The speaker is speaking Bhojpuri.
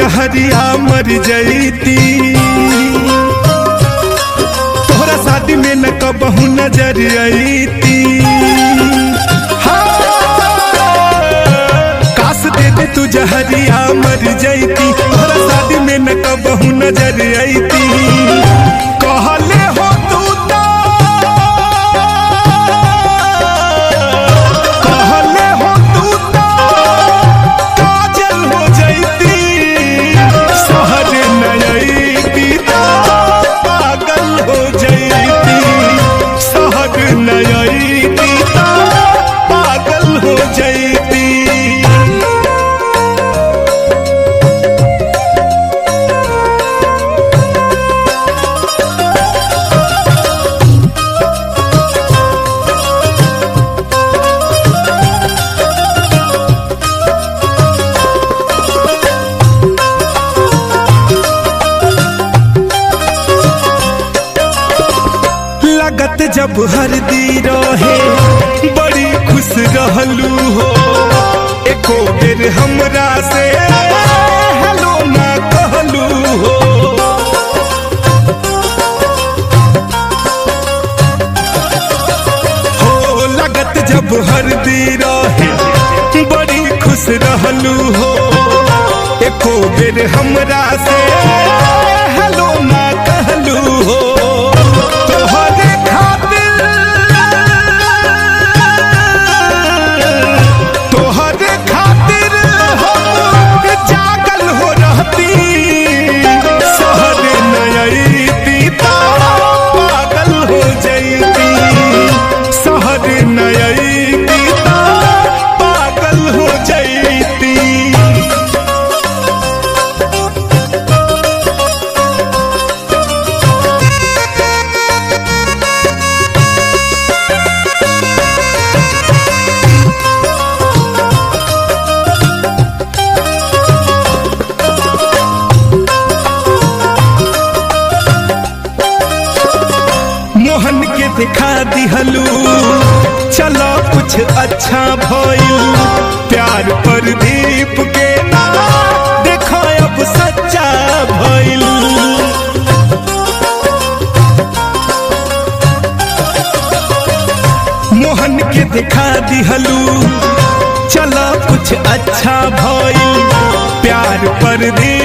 जहरिया मर जईती तोहरा शादी में न कबहू नजर अईती काश दे दे तू जहरिया मर जईती तोहरा शादी में न कबहू नजर अईती कहले हो तू तो कहले हो तू तो काजल हो जईती शहर नयती तो पागल हो जईती शहर नयती तो पागल हो जईती लगत जब हरदी रहे बड़ी खुश रहलू हो एको बेर हमरा से हेलो ना कहलू हो हो लगत जब हरदी रहे बड़ी खुश रहलू हो एको बेर हमरा से हेलो ना कहलू हो तोहरे खातिर तोहरे खातिर हम जागल हो रहती शहर नयती तो पागल हो जईती शहर नयती तो पागल हो जईती मोहन के दिखा दिहलू चलो कुछ अच्छा भइल प्यार पर दीप के ना देखो अब सच्चा भइल मोहन के दिखा दिहलू चलो कुछ अच्छा भइल प्यार पर दीप